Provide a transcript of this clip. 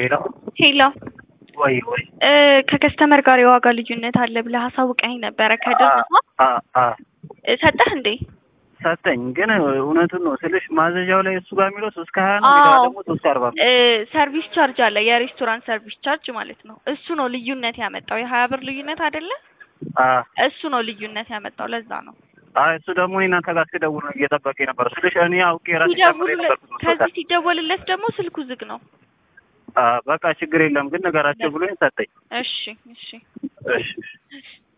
ሄሎ ሄሎ ወይ ወይ እ ከከስተመር ጋር የዋጋ ልዩነት አለ ብለህ አሳውቀኝ ነበረ ከድርጅቷ አ አ እ ሰጠህ እንዴ? ሰጠኝ ግን እውነቱን ነው ስልሽ ማዘዣው ላይ እሱ ጋር የሚለው ሶስት ከሀያ ነው ሌላ አዎ። ደግሞ ሶስት አርባ ነው። እ ሰርቪስ ቻርጅ አለ የሬስቶራንት ሰርቪስ ቻርጅ ማለት ነው። እሱ ነው ልዩነት ያመጣው የሀያ ብር ልዩነት አይደለ? አ እሱ ነው ልዩነት ያመጣው ለዛ ነው። አይ እሱ ደግሞ እኔ እናንተ ጋር ስደውል ነው እየጠበቀኝ ነበር ስልሽ እኔ አውቄ ራሴ ጨምሬ ሲደውሉለት ነበርኩት ከዚህ መስሎታል። ሲደወልለት ደግሞ ስልኩ ዝግ ነው። አ በቃ ችግር የለም ግን ነገራቸው ብሎኝ ሰጠኝ። እሺ እሺ እሺ